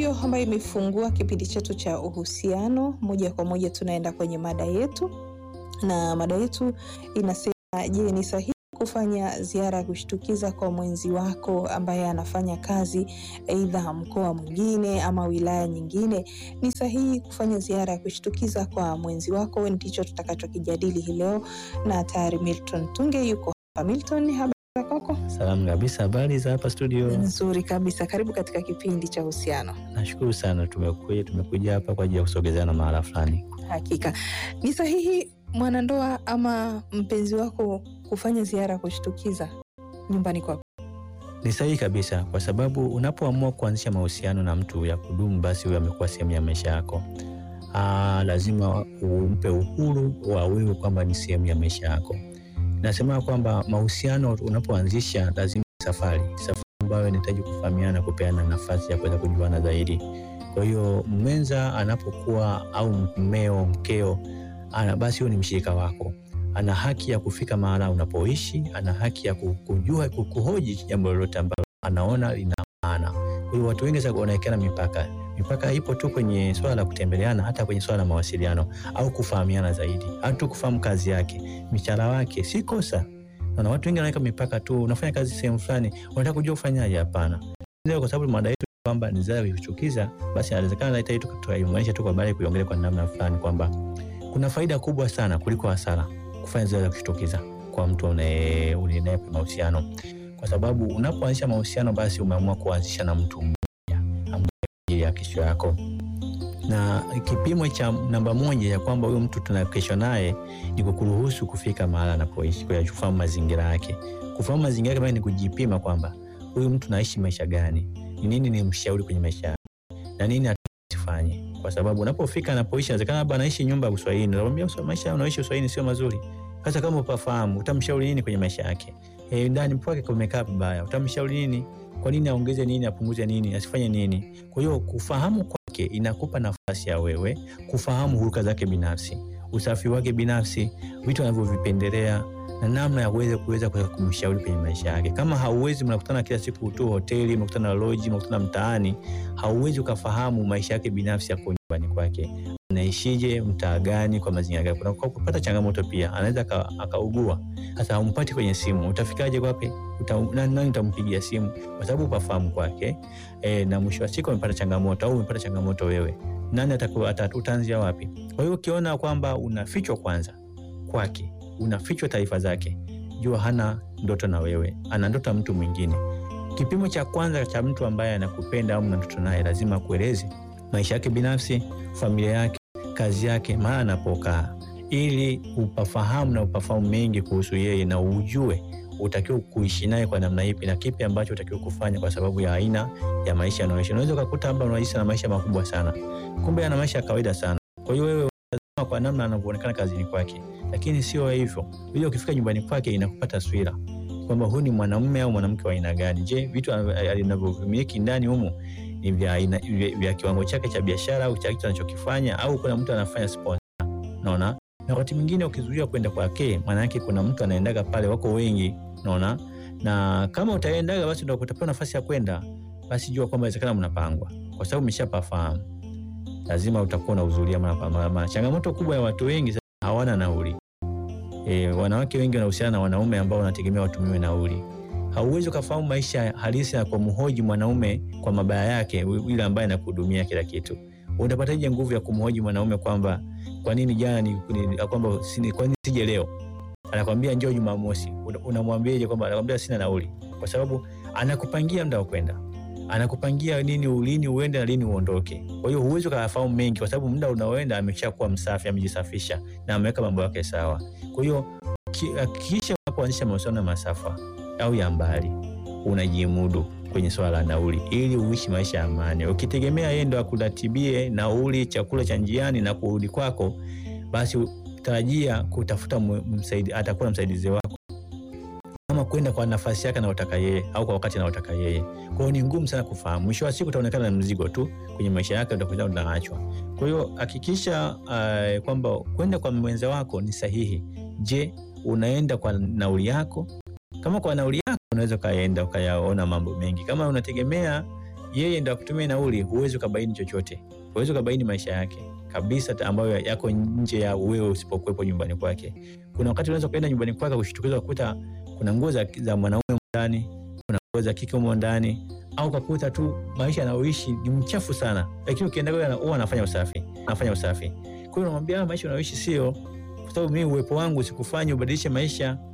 ndiyo ambayo imefungua kipindi chetu cha uhusiano. Moja kwa moja tunaenda kwenye mada yetu, na mada yetu inasema, je, ni sahihi kufanya ziara ya kushtukiza kwa mwenzi wako ambaye anafanya kazi aidha mkoa mwingine ama wilaya nyingine? Ni sahihi kufanya ziara ya kushtukiza kwa mwenzi wako? Ndicho tutakachokijadili hii leo, na tayari Milton Tunge yuko hapa. Milton, habari za kwako? Salamu kabisa. Habari za hapa studio? Nzuri kabisa, karibu katika kipindi cha uhusiano. Nashukuru sana, tumekuja tumekuja hapa kwa ajili ya kusogezeana mahala fulani. Hakika ni sahihi mwanandoa ama mpenzi wako kufanya ziara ya kushtukiza nyumbani kwako? Ni sahihi kabisa, kwa sababu unapoamua kuanzisha mahusiano na mtu ya kudumu, basi huyo amekuwa sehemu ya maisha yako. Aa, lazima umpe uhuru wa wewe kwamba ni sehemu ya maisha yako. Nasema kwamba mahusiano unapoanzisha lazima safari safari ambayo inahitaji kufahamiana, kupeana nafasi ya kuweza kujuana zaidi. Kwa hiyo mwenza anapokuwa au mmeo, mkeo ana basi huyo ni mshirika wako, ana haki ya kufika mahala unapoishi, ana haki ya kujua, kuhoji jambo lolote ambalo anaona lina maana. Kwa hiyo watu wengi sasa wanawekeana mipaka. Mipaka ipo tu kwenye swala la kutembeleana, hata kwenye swala la mawasiliano au kufahamiana zaidi, au tu kufahamu kazi yake, mishahara wake, si kosa. Na watu wengi wanaweka mipaka tu, unafanya kazi sehemu fulani, unataka kujua ufanyaje? Hapana, ndio kwa sababu mada yetu kwamba ni zaa kuchukiza, basi inawezekana hata hii tukaiunganisha tu kwa baada ya kuiongelea kwa namna fulani kwamba kuna faida kubwa sana kuliko hasara kufanya zoezi la kushtukiza kwa mtu unaye unaye mahusiano, kwa sababu unapoanzisha mahusiano basi umeamua kuanzisha na mtu mmoja ambaye ya kesho yako, na kipimo cha namba moja ya kwamba huyo mtu tuna kesho naye ni kukuruhusu kufika mahala anapoishi, kwa kufahamu mazingira yake. Kufahamu mazingira yake ni kujipima kwamba huyu mtu naishi maisha gani, ni nini ni mshauri kwenye maisha yake na nini atifanye kwa sababu unapofika anapoishi, inawezekana labda anaishi nyumba ya Uswahili, nakwambia maisha unaoishi Uswahili sio mazuri. Sasa kama upafahamu, utamshauri nini kwenye maisha yake? Eh, ndani kwake kumekaa vibaya, utamshauri nini? Kwa nini aongeze nini, apunguze nini, asifanye nini? Kwa hiyo kufahamu kwake inakupa nafasi ya wewe kufahamu huruka zake binafsi, usafi wake binafsi, vitu anavyovipendelea na namna ya kuweza kuweza kumshauri kwenye maisha yake. Kama hauwezi, mnakutana kila siku tu hoteli, mnakutana lodge, mnakutana mtaani, hauwezi ukafahamu maisha yake binafsi yako nyumbani kwake, anaishije, mtaa gani, kwa mazingira gani. Kuna kupata changamoto pia, anaweza akaugua. Sasa humpati kwenye simu, utafikaje kwake? Uta, nani utampigia simu? Kwa sababu upafahamu kwake e, na mwisho wa siku amepata changamoto au umepata changamoto wewe, nani utaanzia wapi? Kwa hiyo ukiona kwamba unafichwa kwanza kwake unafichwa taarifa zake, jua hana ndoto na wewe, ana ndoto mtu mwingine. Kipimo cha kwanza cha mtu ambaye anakupenda au mna ndoto naye, lazima kueleze maisha yake binafsi, familia yake, kazi yake, mahali anapokaa, ili upafahamu na upafahamu mengi kuhusu yeye na ujue utakiwa kuishi naye kwa namna ipi na kipi ambacho utakiwa kufanya kwa sababu ya aina ya maisha anayoishi. Unaweza ukakuta labda unaishi na maisha makubwa sana, kumbe ana maisha ya kawaida sana. Kwa hiyo wewe kwa namna anavyoonekana kazini kwake lakini sio hivyo. Ili ukifika nyumbani kwake inakupa taswira kwamba huyu ni mwanamume au mwanamke wa aina gani. Je, vitu anavyomiliki ndani humu ni vya aina vya kiwango chake cha biashara au cha kitu anachokifanya au kuna mtu anafanya sponsor. Unaona? Na wakati mwingine ukizuia kwenda kwake, maana yake kuna mtu anaendaga pale, wako wengi, unaona? Na kama utaendaga basi ndio utapewa nafasi ya kwenda, basi jua kwamba inawezekana mnapangwa, kwa sababu umeshapafahamu. Lazima utakuwa unahudhuria mara mara. Changamoto kubwa ya watu wengi hawana nauli. E, wanawake wengi wanahusiana na wanaume ambao wanategemea watumiwe nauli. Hauwezi ukafahamu maisha halisi ya kumhoji mwanaume kwa mabaya yake, yule ambaye anakuhudumia kila kitu. Utapataje nguvu ya kumhoji mwanaume kwamba kwa nini jana ni, ni kwamba kwa nini sije leo? Anakwambia njoo Jumamosi. Unamwambiaje kwamba anakwambia sina nauli? Kwa sababu anakupangia muda wa kwenda anakupangia nini ulini uende na lini uondoke. Kwa hiyo huwezi ukafahamu mengi, kwa sababu muda unaoenda ameshakuwa msafi, amejisafisha na ameweka mambo yake sawa. Kwa hiyo hakikisha unapoanzisha mahusiano ya masafa au ya mbali, unajimudu kwenye swala la nauli, ili uishi maisha ya amani. Ukitegemea yeye ndo akuratibie nauli, chakula cha njiani na kurudi kwako, basi tarajia kutafuta msaidi, atakuwa msaidizi wako kama kwenda kwa nafasi yake anayotaka yeye au kwa wakati anaotaka yeye. Kwa hiyo ni ngumu sana kufahamu. Mwisho wa siku utaonekana na mzigo tu kwenye maisha yake, utakuja unaachwa. Kwa hiyo hakikisha uh, kwamba kwenda kwa mwenza wako ni sahihi. Je, unaenda kwa nauli yako? Kama kwa nauli yako unaweza ukaenda ukayaona mambo mengi. Kama unategemea yeye ndo akutumia nauli, huwezi ukabaini chochote, huwezi ukabaini maisha yake kabisa ta- ambayo yako nje ya wewe usipokuwepo nyumbani kwake. Kuna wakati unaweza kuenda nyumbani kwake kushtukiza kukuta kuna nguo za, za mwanaume ndani, kuna nguo za kike humo ndani, au kakuta tu maisha anayoishi ni mchafu sana, lakini ukienda kule ana- huwa anafanya usafi, anafanya usafi. Kwa hiyo unamwambia "Ah, maisha unayoishi sio, kwa sababu mimi uwepo wangu sikufanya ubadilishe maisha